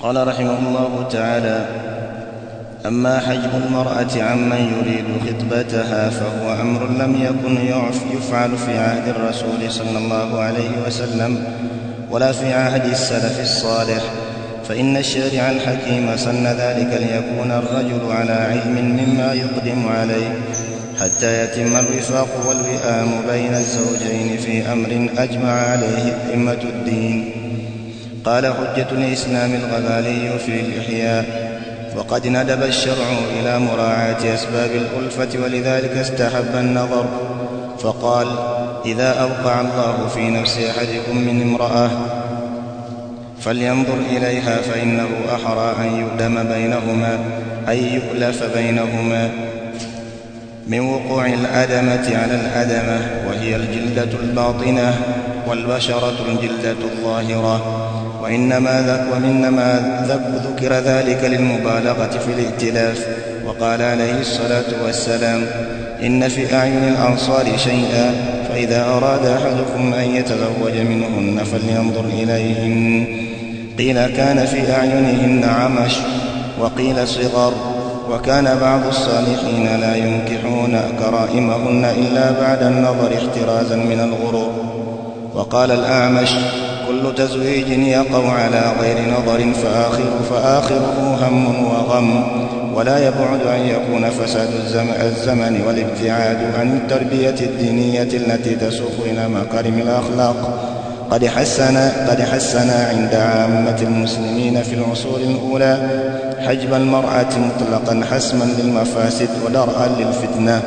قال رحمه الله تعالى اما حجب المراه عمن يريد خطبتها فهو امر لم يكن يفعل في عهد الرسول صلى الله عليه وسلم ولا في عهد السلف الصالح فان الشارع الحكيم سن ذلك ليكون الرجل على علم مما يقدم عليه حتى يتم الوفاق والوئام بين الزوجين في امر اجمع عليه ائمه الدين قال حجه الاسلام الغزالي في الاحياء وقد ندب الشرع الى مراعاه اسباب الالفه ولذلك استحب النظر فقال اذا اوقع الله في نفس احدكم من امراه فلينظر اليها فانه احرى ان يؤدم بينهما ان يؤلف بينهما من وقوع الأدمة على الأدمة وهي الجلدة الباطنة والبشرة الجلدة الظاهرة وإنما ذك وإنما ذك ذكر ذلك للمبالغة في الائتلاف وقال عليه الصلاة والسلام إن في أعين الأنصار شيئا فإذا أراد أحدكم أن يتزوج منهن فلينظر إليهن قيل كان في أعينهن عمش وقيل صغر وكان بعض الصالحين لا ينكحون كرائمهن إلا بعد النظر احترازا من الغرور وقال الأعمش كل تزويج يقع على غير نظر فآخر فآخره هم وغم ولا يبعد أن يكون فساد الزمن والابتعاد عن التربية الدينية التي تسوق إلى مكارم الأخلاق قد حسن قد حسن عند عامة المسلمين في العصور الأولى حجب المرأة مطلقا حسما للمفاسد ودرءا للفتنة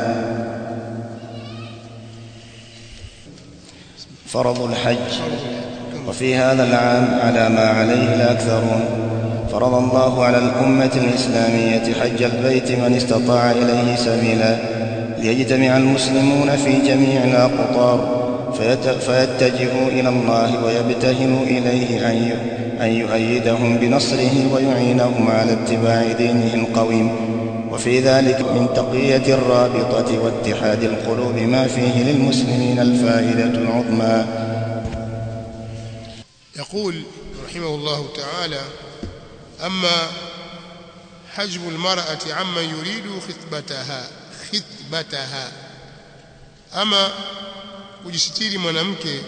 فرض الحج وفي هذا العام على ما عليه الأكثرون فرض الله على الأمة الإسلامية حج البيت من استطاع إليه سبيلا ليجتمع المسلمون في جميع الأقطار فيتجهوا إلى الله ويبتهلوا إليه أن يؤيدهم بنصره ويعينهم على اتباع دينه القويم وفي ذلك من تقية الرابطة واتحاد القلوب ما فيه للمسلمين الفائدة العظمى يقول رحمه الله تعالى أما حجب المرأة عمن يريد خطبتها خطبتها أما kujisitiri mwanamke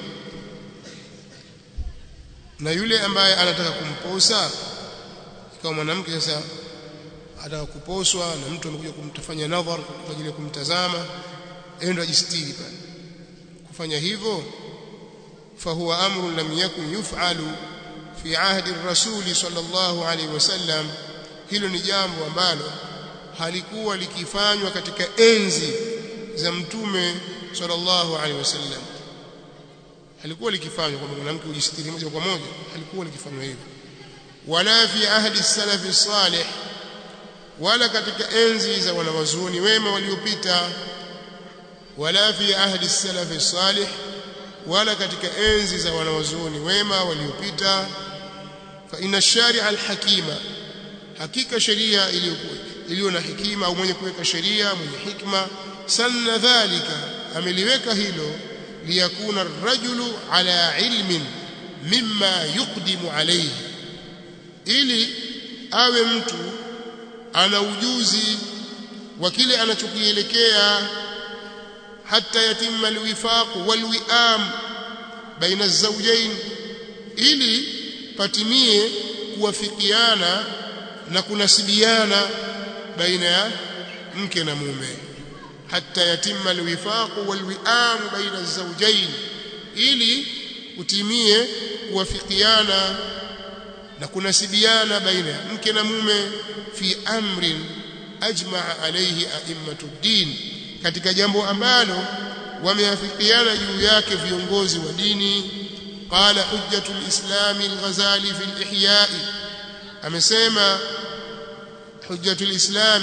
na yule ambaye anataka kumposa ikawa mwanamke sasa anataka kuposwa na mtu amekuja kumtafanya nadhar kwa ajili ya kumtazama endo ajisitiri pale kufanya hivyo fahuwa amru lam yakun yuf'alu fi ahdi ar-rasul sallallahu alayhi wasallam hilo ni jambo ambalo halikuwa likifanywa katika enzi za mtume sallallahu alaihi wasallam halikuwa likifanywa kwamba mwanamke ujisitiri moja kwa moja halikuwa likifanywa hivyo wala fi ahdi salafi salih wala katika enzi za wanawazuoni wema waliopita wala fi ahdi salafi salih wala katika enzi za wanawazuoni wema waliopita fa inna sharia alhakima hakika sheria iliyo na hikima au mwenye kuweka sheria mwenye hikma sanna dhalika ameliweka hilo liyakuna rajulu ala ilmin mimma yuqdimu alayhi ili awe mtu ana ujuzi wa kile anachokielekea hata yatimma alwifaq walwiam baina alzawjayn ili patimie kuwafikiana na kunasibiana baina ya mke na mume حتى يتم الوفاق والوئام بين الزوجين ili utimie kuwafikiana na kunasibiana baina ya mke na mume fi amrin ajmaa alayhi a'immatu din katika jambo ambalo wameafikiana juu yake viongozi wa dini qala hujjatul islam al-ghazali fi al-ihya amesema hujjatul islam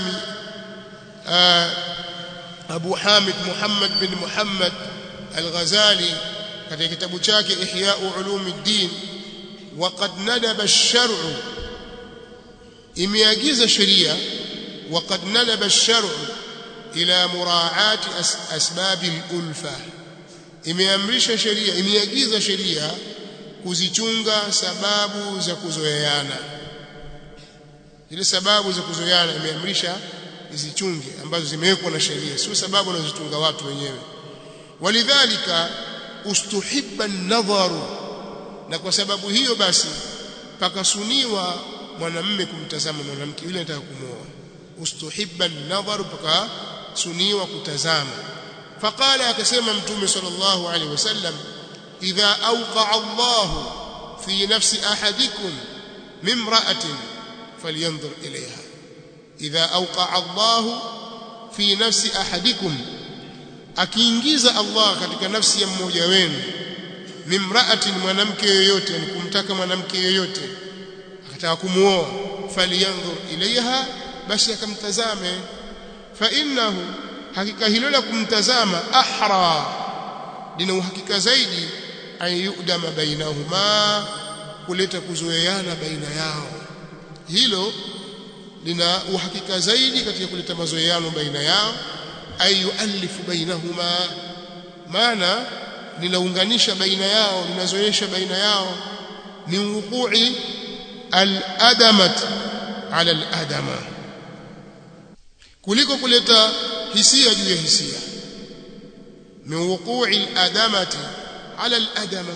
Abu Hamid Muhammad bin Muhammad Al-Ghazali katika kitabu chake Ihya'u Ulumuddin waqad nadaba ash-shar'u imeagiza sheria waqad nadaba ash-shar'u ila muraa'ati asbab al-ulfa imeamrisha sheria imeagiza sheria kuzichunga sababu za kuzoeana zile sababu za kuzoeana imeamrisha zichunge ambazo zimewekwa na sheria sio sababu wanazotunga watu wenyewe walidhalika ustuhibba an-nadharu na kwa sababu hiyo basi pakasuniwa mwanamme kumtazama mwanamke yule anataka kumwoa ustuhibba an-nadharu pakasuniwa kutazama faqala akasema mtume sallallahu alaihi wasallam idha awqa Allah fi nafsi ahadikum mimra'atin falyanzur ilayha idha awqa Allah fi nafsi ahadikum akiingiza Allah katika nafsi ya mmoja wenu mimra'atin mwanamke yoyote yani kumtaka mwanamke yoyote akataka kumuoa falyanzur ilayha basi akamtazame fa innahu hakika hilo la kumtazama ahra lina uhakika zaidi an yudama bainahuma kuleta kuzoeana baina yao hilo lina uhakika zaidi katika kuleta mazoeano baina yao ay yuallifu bainahuma maana linaunganisha baina yao linazoesha baina yao min wuqu'i al-adamat ala al-adama kuliko kuleta hisia juu ya hisia min wuqu'i al-adamati ala al-adama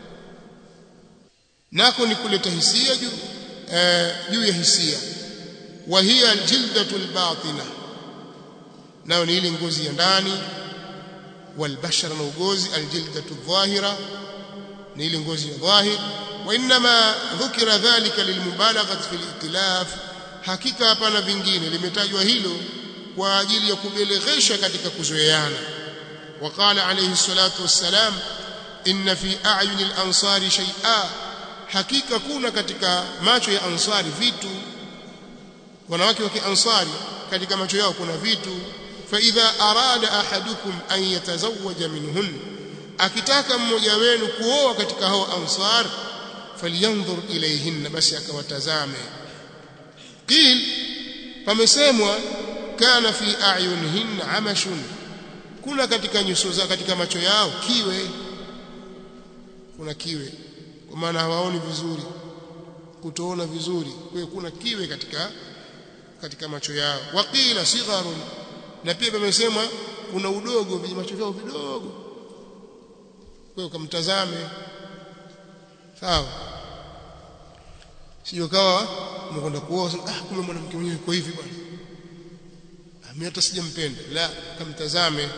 nako ni kuleta hisia juu juu ya hisia wa hiya al-jildatu al-batina nayo ni ile ngozi ya ndani والبشر na ugozi aljildatu dhahira ni ile ngozi ya dhahir wa inma dhukira dhalika lilmubalaghati fil itilaf hakika hapana vingine limetajwa hilo kwa ajili ya kubeleghesha katika kuzoeana وقال عليه الصلاه والسلام ان في اعين الانصار شيئا hakika kuna katika macho ya ansari vitu wanawake wa kiansari katika macho yao kuna vitu فإذا أراد أحدكم أن يتزوج منهن akitaka mmoja wenu kuoa katika hao ansar falyanzur ilayhinna basi akawatazame qil pamesemwa kana fi a'yunihinna amashun kuna katika nyuso za katika macho yao kiwe kuna kiwe kwa maana hawaoni vizuri kutoona vizuri kwa hiyo kuna kiwe katika katika macho yao waqila sigharun na pia pamesemwa kuna udogo kwenye macho vyao vidogo kwa hiyo kamtazame sawa sio kawa mmekwenda kuoa ah kumbe mwanamke mwenyewe yuko hivi bwana mimi hata sijampenda la kamtazame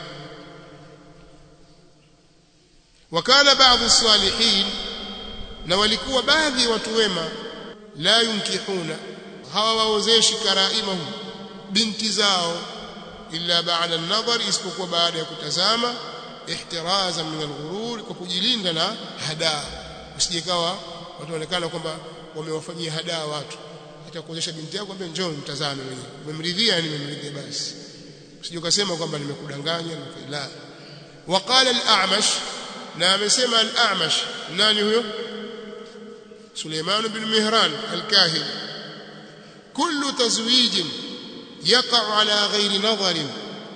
wakana baadhi الصالحين na walikuwa baadhi ya watu wema la yunkihuna hawawaozeshi karaimahum binti zao illa ba'da an-nadhar isipokuwa baada ya kutazama ihtirazan min al-ghurur kwa kujilinda na hadaa usijekawa watu wanaonekana kwamba wamewafanyia hadaa watu itakuonyesha binti yako kwamba njoo mtazame mwenyewe umemridhia yani nimemridhia basi usije ukasema kwamba nimekudanganya la waqala al-a'mash na amesema al-a'mash nani huyo Suleiman bin Mihran al-Kahili kullu tazwijin yaqa ala ghairi nadharin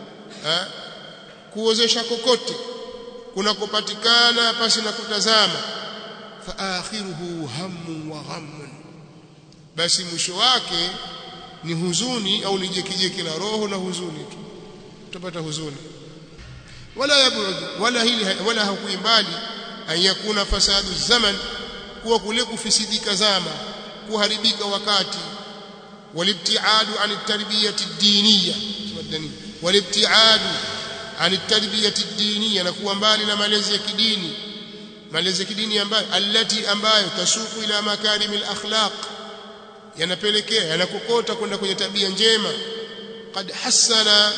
kuozesha kokote kunakopatikana pasi na kutazama fa akhiruhu hammun wa ghammun basi mwisho wake ni huzuni au ni jekijeki la roho na huzuni tu utapata huzuni wala yabud wala hili wala hakuimbali an yakuna fasadu zaman kuwa kule kufisidika zama kuharibika wakati والابتعاد عن التربية الدينية والابتعاد عن التربية الدينية نكون mbali na malezi ya kidini malezi ya kidini ambayo allati ambayo tasuku ila makarimil akhlaq yanapelekea yanakokota kwenda kwenye tabia njema qad hasana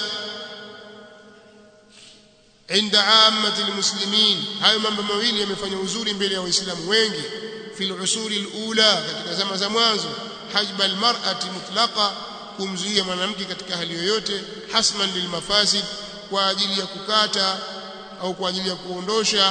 عند عامة المسلمين hayo mambo mawili yamefanya uzuri mbele ya waislamu wengi fil usuri alula katika zama za mwanzo hajba almar'ati mutlaqa kumzuia mwanamke katika hali yoyote hasman lilmafasid kwa ajili ya kukata au kwa ajili ya kuondosha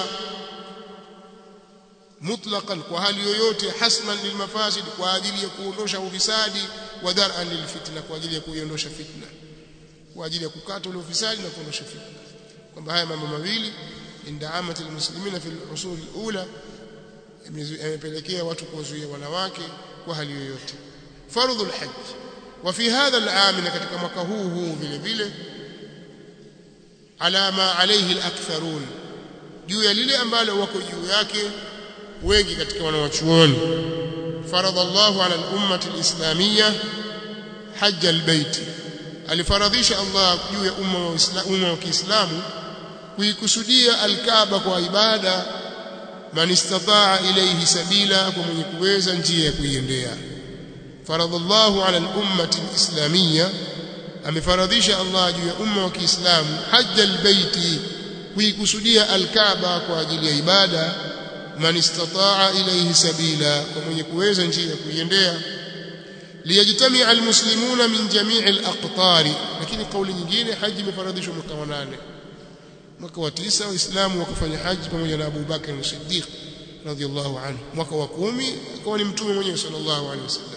mutlaqan kwa hali yoyote hasman lilmafasid kwa ajili ya kuondosha ufisadi wa dar'an lilfitna kwa ajili ya kuiondosha fitna kwa ajili ya kukata ule ufisadi na kuondosha fitna kwamba haya mambo mawili inda amati almuslimina fi al-usul al-ula yamepelekea watu kuwazuia wanawake kwa hali yoyote fardhu alhajj wa fi hadha al'am na katika mwaka huu huu vile vile ala ma alayhi alaktharun juu ya lile ambalo wako juu yake wengi katika wanawachuoni faradha Allahu ala al-ummati al-islamiyya hajj al-bait alifaradhisha Allah juu ya umma wa umma wa Kiislamu kuikusudia al-Kaaba kwa ibada man istataa ilayhi sabila kwa mwenye kuweza njia ya kuiendea faradha Allahu ala al-ummati al-islamiyya amefaradhisha Allah juu ya umma wa Kiislamu hajj al-baiti kuikusudia al-Kaaba kwa ajili ya ibada man istataa ilayhi sabila kwa mwenye kuweza njia ya kuiendea liyajtamia almuslimuna min jamii alaqtari lakini kauli nyingine haji imefaradhishwa mwaka wa nane mwaka wa tisa waislamu wakafanya haji pamoja na Abu Bakr as-Siddiq radhiyallahu anhu mwaka wa kumi akawa ni mtume mwenyewe sallallahu alaihi wasallam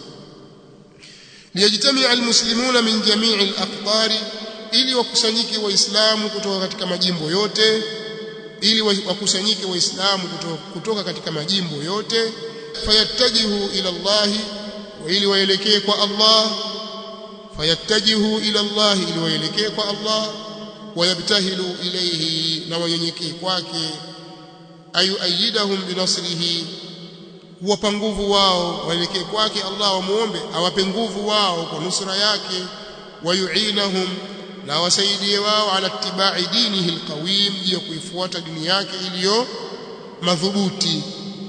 liyajtamia almuslimuna min jamii alaqtari ili wakusanyike waislamu kutoka katika majimbo yote ili wakusanyike waislamu kutoka, kutoka katika majimbo yote fayattajihu ila Allah wa ili waelekee kwa Allah fayattajihu ila Allah ili waelekee kwa Allah wayabtahilu ilayhi na wanyenyekee kwake ayu ayidahum binasrihi huwapa nguvu wao waelekee kwake Allah wamuombe awape nguvu wao kwa nusra yake wayuinahum na awasaidie wao ala tibai dinihi alqawim ya kuifuata dini yake iliyo madhubuti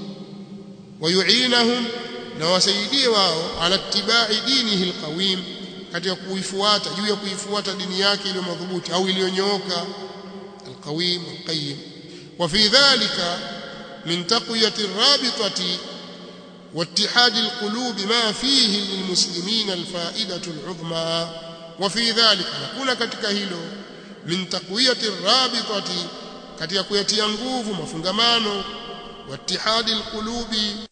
wayuinahum na wasaidie wao ala tibai dinihi alqawim katika kuifuata juu ya kuifuata dini yake iliyo madhubuti au iliyonyooka alqawim alqayyim wa fi dhalika min taqwiyati arrabitati واتحاد القلوب ما فيه للمسلمين الفائدة العظمى وفي ذلك نكون katika hilo min taqwiyati arrabitati katika kuyatia nguvu mafungamano wattihadi alqulubi